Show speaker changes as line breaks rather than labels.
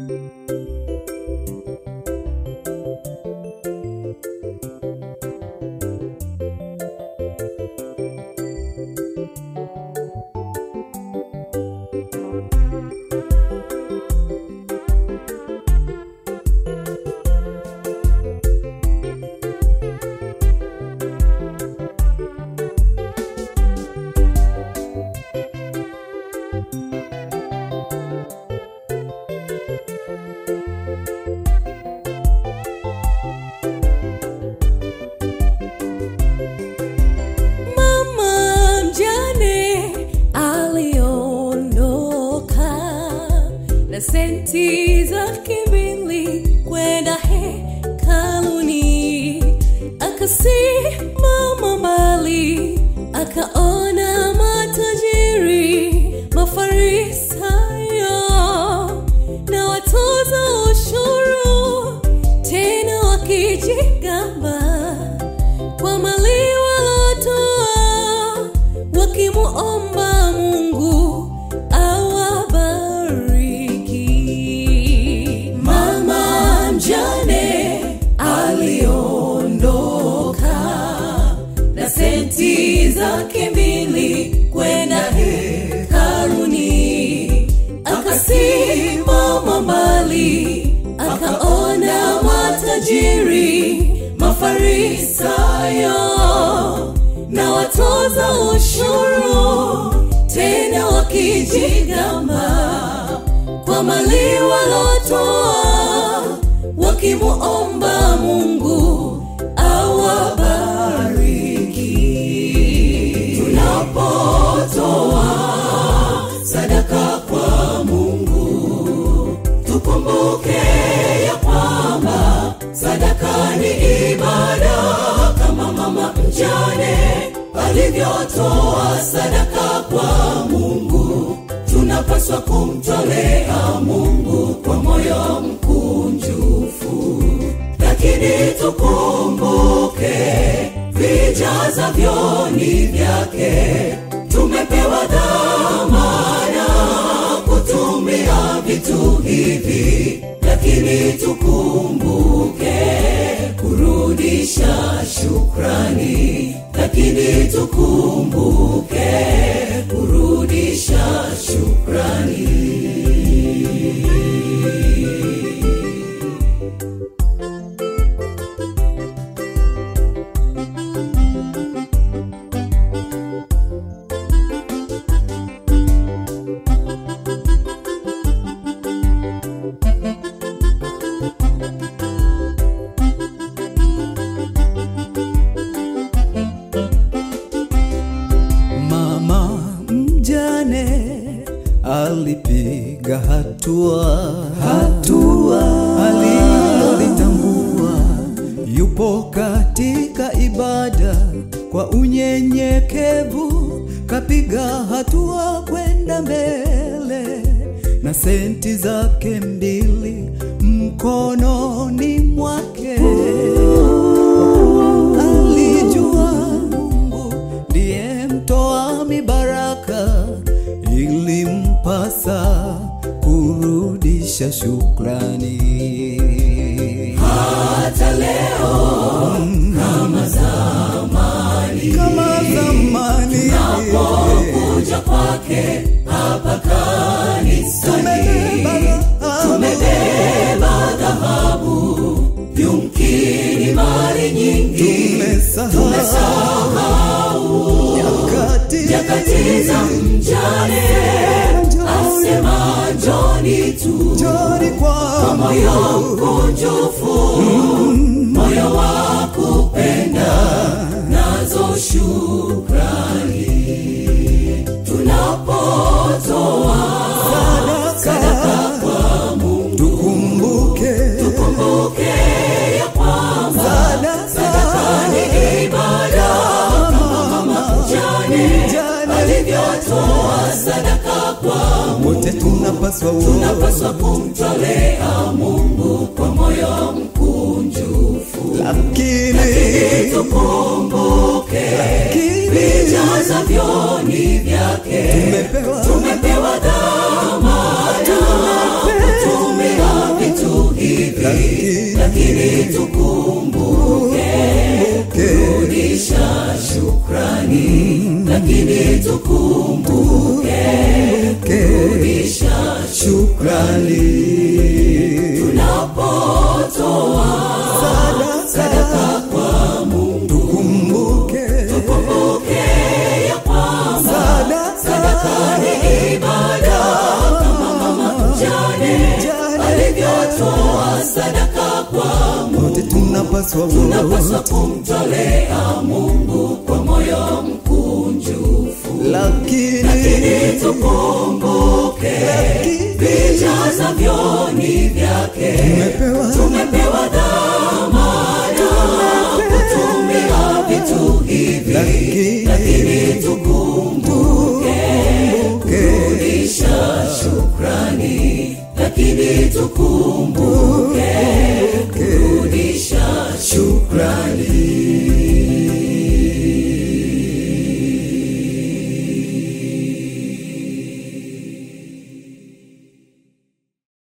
Mama mjane aliondoka na senti zake mbili kwenda hekaluni, akasimama mbali, akaona matajiri, mafarisayo na watoza ushuru, tena wakijigamba kwa mali walotoa wakimuomba Mungu awabariki. Mama mjane aliondoka na senti zake mbili kwenda hekaluni, akasimama mbali, akaona matajiri, mafarisayo na watoza ushuru, tena wakijigamba kwa mali walotoa, wakimuomba Mungu awabariki. Tunapotoa sadaka kwa Mungu, tukumbuke ya kwamba sadaka ni ibada, kama mama mjane alivyotoa sadaka kwa Mungu. Tunapaswa kumtolea Mungu kwa moyo mkunjufu, lakini tukumbuke vijazavyo ni vyake. Tumepewa dhamana kutumia vitu hivi, lakini tukumbuke kurudisha shukrani, lakini tukumbuke kurudisha shukrani.
Mama mjane alipiga hatua, hatua alilolitambua, yupo katika ibada kwa unyenyekevu, kapiga hatua kwenda mbele na senti zake mbili mkononi mwake alijua Mungu ndiye mtoa mibaraka, ilimpasa kurudisha shukrani.
Hata leo kama zamani,
Kama zamani
kuja kwake hapa kanisani,
tumebeba
tumebeba dhahabu, yumkini mali nyingi,
tumesahau nyakati
nyakati za mjane, asema njoni tu
Njoni kwa
moyo mkunjufu, moyo wa kupenda, nazo shukrani. Tunapotoa
sadaka kwa Mungu, tukumbuke
kumbuke ya kwamba
sadaka
ni ibada, kama mama mjane
Mjane
alivyotoa sadaka kwa
wote tunapaswa
tunapaswa kumtolea Mungu kwa moyo mkunjufu,
lakini
tukumbuke
lakini
vijazavyo ni vyake.
tumepewa
Tumepewa dhamana kutumia
lakini
lakini tukumbuke kurudisha shukrani lakini tukumbuke kurudisha
shukrani
tunapotoa sadaka kwa Mungu
kumbuke
tukumbuke ya kwamba
sadaka
sadaka ni ibada kama mama mjane alivyotoa sadaka kwa Mungu
wote tunapaswa
tunapaswa
wote
kumtolea Mungu kwa moyo mkunjufu
lakini
tukumbuke vijazavyo ni vyake
tumepewa
tumepewa dhamana kutumia vitu hivi
lakini
lakini tukumbuke kurudisha shukrani lakini tukumbuke